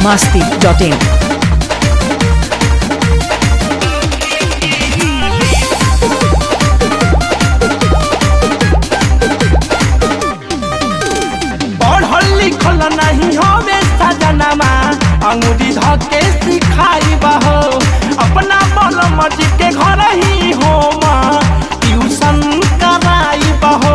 masti.in. पढ़ल लिखल नहीं हवे सजनमा अंगूरी धके सिखाई बहो अपना बल मज के घर ही हो ट्यूशन कराई बहो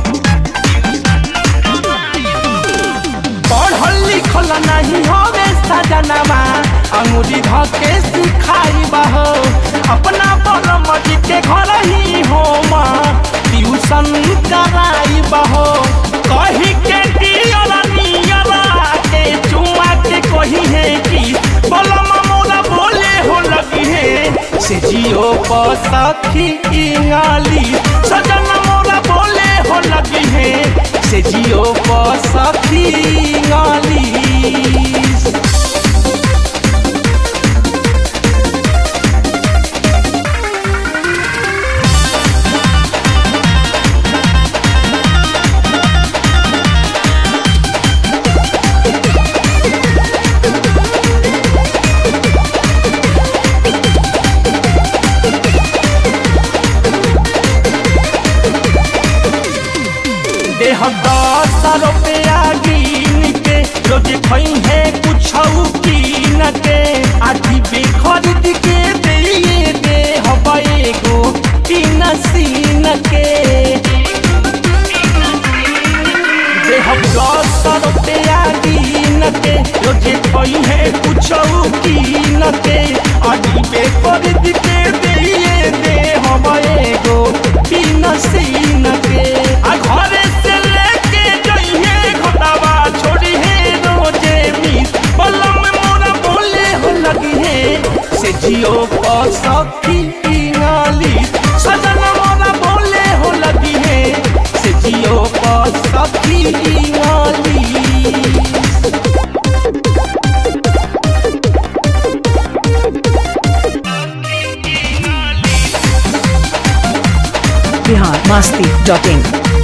पढ़ल लिखल नहीं हवे सजनमा अंगूरी धके सिखाई बहो अपना बल मज के घर ही हो ट्यूशन कराई बहो कही के दियला नियला के चुमा के कही है कि बलमा मोला बोले हो लगी है से जियो पसखी इंगाली सजन मोला बोले हो लगी है से जियो पसखी इंगाली देह दस रुपया गिन के रोज खई है कुछ कीन के आधी बे खरीद के दिए दे हवाए गो तीन सीन के देह दस रुपया गिन के रोज खई है कुछ कीन के आधी बे खरीद के दिए दे हवाए गो तीन सीन के आ घरे से लेके जइहे घटावा छोड़ी है रोजे मीत बलम मोरा बोले हो लगी है से जियो पसखी इंगाली सजन मोरा बोले हो लगी है से जियो पसखी इंगाली Bihar masti.in.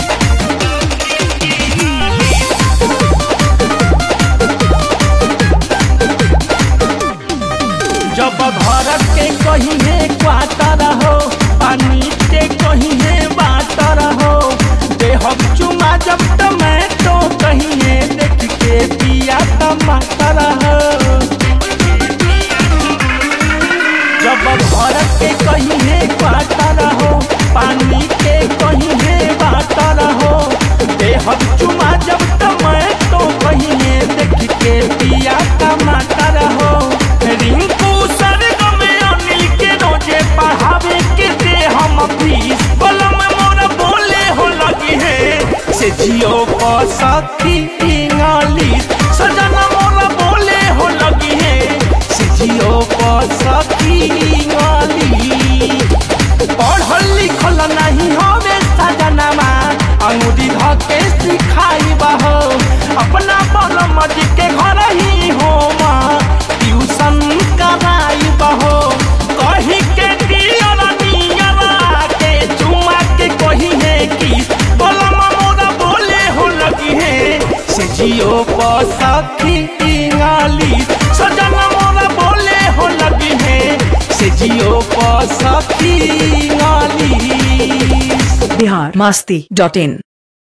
जब घर के कहीं है क्वार्टर हो पानी के कहीं है बाटर हो देह चुमा जब टमाटो कहीं है देख के पिया टमाटर हो जब घर के कहीं है क्वार्टर हो पानी के कहीं है बाटर हो देह चुमा जब टमाटो कहीं है देख के पिया टमाटर हो रिंकू सरगम अनिल के रोजे पढ़ावे के दे हम फीस बलम मोर बोले हो लगी है से जियो पसखी इंगालिस सजना मोर बोले हो लगी है से जियो पसखी इंगालिस पढ़ल लिखल नहीं हवे सजनमा अंगूरी धके सिखाई बहो अपना बल मज के घर ही हो ट्यूशन कराई बहो कही के दियला नियला के चुमा के कही है कि बलमा मोरा बोले हो लगी है से जियो पसखी इंगाली सजना मोरा बोले हो लगी है से जियो पसखी इंगाली Bihar masti.in.